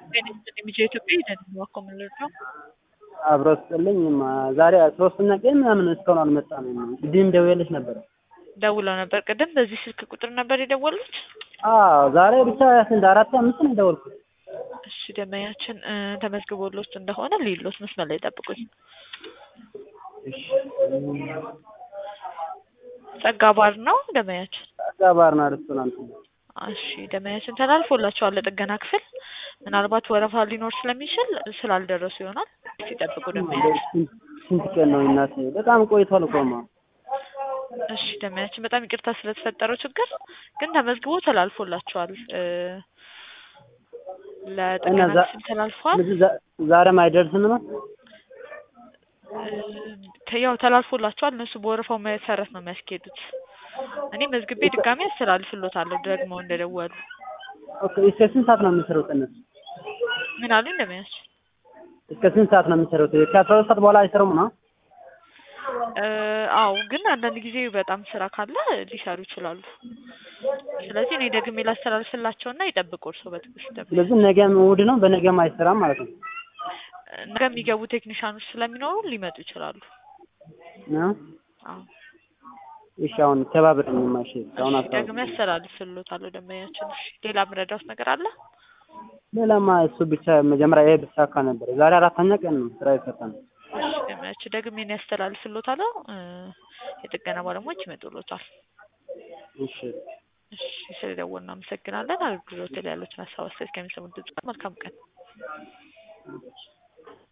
ጤና ይስጥልኝ ሚዲያ ኢትዮጵያ ይደንብ አኮምልር ነው። አብሮ ስጥልኝ ዛሬ ሶስተኛ ቀን ምናምን እስካሁን አልመጣም። ቅድም ደውዬልሽ ነበር። ደውለው ነበር ቅድም በዚህ ስልክ ቁጥር ነበር የደወሉት? አዎ ዛሬ ብቻ ስንት አራት አምስት ነው የደወልኩት። እሺ ደመኛችን ተመዝግቦሎት እንደሆነ ሊሎት መስመር ላይ ጠብቁኝ። እሺ ጸጋ ባር ነው ደመኛችን? ጸጋ ባርና ሬስቶራንት ነው። እሺ ደመኛችን ተላልፎላቸዋል ለጥገና ክፍል። ምናልባት ወረፋ ሊኖር ስለሚችል ስላልደረሱ ይሆናል። ሲጠብቁ ደመኛችን። ስንት ቀን ነው እናቴ? በጣም ቆይቷል እኮማ። እሺ ደመኛችን በጣም ይቅርታ ስለተፈጠረው ችግር፣ ግን ተመዝግቦ ተላልፎላቸዋል። ለጥገና እና ዛ- ክፍል ተላልፏል። ዛ- ዛሬም አይደርስም ነው? ያው ተላልፎላቸዋል። እነሱ በወረፋው መሰረት ነው የሚያስኬዱት። እኔ መዝግቤ ድጋሚ አስተላልፍሎታለሁ ደግሞ እንደደወሉ። ኦኬ እስከ ስንት ሰዓት ነው የሚሰሩት እነሱ? ምን አሉኝ ደመኛችን? እስከ ስንት ሰዓት ነው የሚሰሩት? ከአስራ ሁለት ሰዓት በኋላ አይሰሩም ነው? እ አዎ ግን አንዳንድ ጊዜ በጣም ስራ ካለ ሊሰሩ ይችላሉ። ስለዚህ እኔ ደግሜ ላስተላልፍላቸውና ይጠብቁ እርስዎ በትዕግስት ደግሞ ስለዚህ ነገም እሑድ ነው፣ በነገም አይሰራም ማለት ነው። ነገ የሚገቡ ቴክኒሻኖች ስለሚኖሩ ሊመጡ ይችላሉ። ነው? አዎ እሺ አሁን ተባብረኝማ። እሺ አሁን እሺ ደግሜ አስታውስ። አስተላልፍልዎታለሁ ደንበኛችን። እሺ ሌላ ምረዳውት ነገር አለ? ሌላማ እሱ ብቻ መጀመሪያ ይሄ ብሳካ ነበር። ዛሬ አራተኛ ቀን ነው ስራ የፈታን። እሺ ደንበኛችን ደግሜ እኔ አስተላልፍልዎታለሁ። እ የጥገና ባለሙያዎች ይመጡልዎታል። እሺ እሺ ስለደወሉ እናመሰግናለን። አገልግሎት ላይ ያሉትን ሀሳብ አስተያየት ከሚሰሙት ድምጽ መልካም ቀን